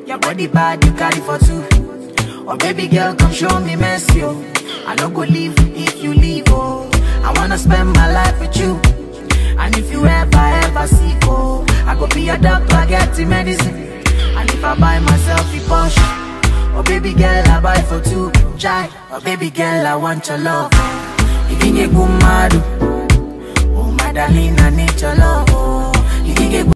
Your body bad, you carry for two. Oh baby girl, come show me mercy, oh. I don't go leave if you leave, oh. I wanna spend my life with you. And if you ever, ever sick, oh, I go be your doctor, get the medicine. And if I buy myself a Porsche, oh baby girl, I buy for two. Jai, oh baby girl, I want your love. You can get good mad, oh my darling, I need your love, oh. You can get